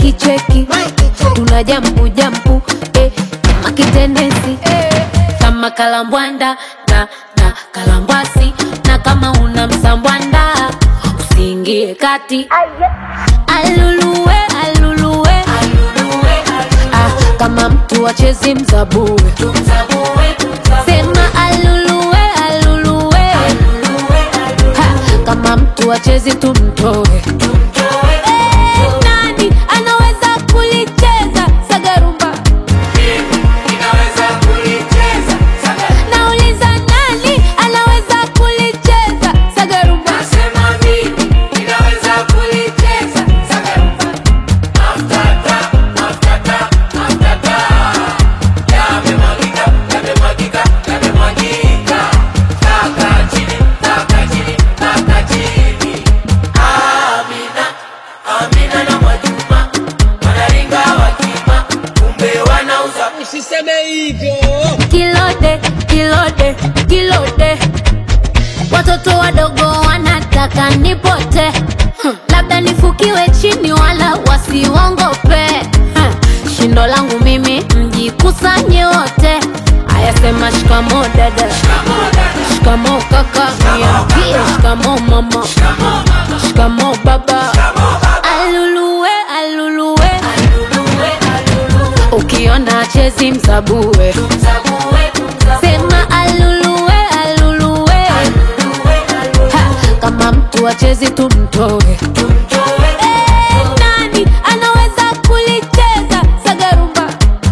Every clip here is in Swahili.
kicheki tuna jampu jampu eh, kama kitendensi kama kalambwanda na na kalambwasi na kama una msambwanda usiingie kati aluluwe aluluwe ah, kama mtu achezi mzabue sema aluluwe aluluwe ha, kama mtu achezi tumtoe Eh, nani anaweza kulicheza sagarumba nauliza nani anaweza kulicheza sagarumba Usiseme hivyo. kilode kilode kilode watoto wadogo wanataka nipote hmm. labda nifukiwe chini wala wasiwongope hmm. shindo langu mimi mjikusanye wote ayasema shikamo dada shikamo kaka niambie shikamo mama shikamo baba aluluwe aluluwe ukiona chezi msabue sema aluluwe aluluwe ha, kama mtu achezi tumtoe Eh, nani anaweza kulicheza sagarumba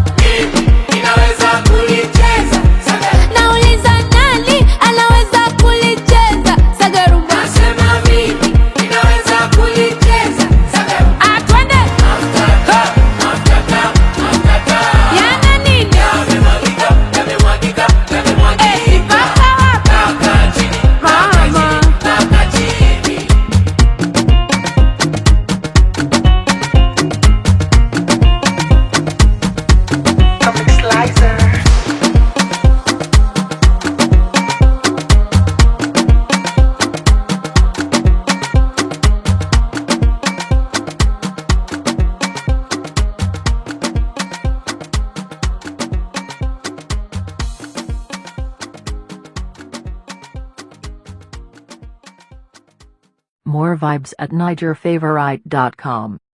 nauliza nani anaweza kulicheza sagarumba Ah, twende yana nini Eh, mpaka hapa mama Comic Slicer. More vibes at NigerFavorite.com.